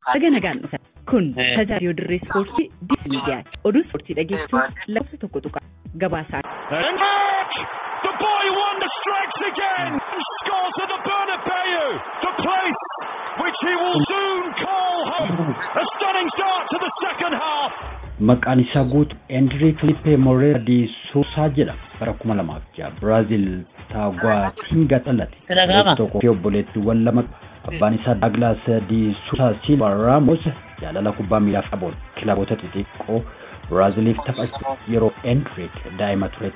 Dhaga nagaan dhufan. Kun tajaajila dirree ispoortii Diis Miidiyaati. Oduu ispoortii dhageessuuf lakkoofsa tokko tuqa. Gabaasaa. And Mark, the boy wonder strikes again and scores at the Bernabeu, the place which he will soon call home. A stunning start to the second half. Maqaan isaa guutu Enrique Filipe Moreira di Sousa jedhama. Bara kuma lamaaf jaha Biraazil Taagwaatinga dhalate. Dhaga'ama. tokko fi obboleettiiwwan lama abbaan isaa Douglas di Sousa Silva Ramos jaalala kubbaa miilaaf qabuun kilaboota xixiqqoo Biraaziliif taphachuuf yeroo Enrique daa'ima ture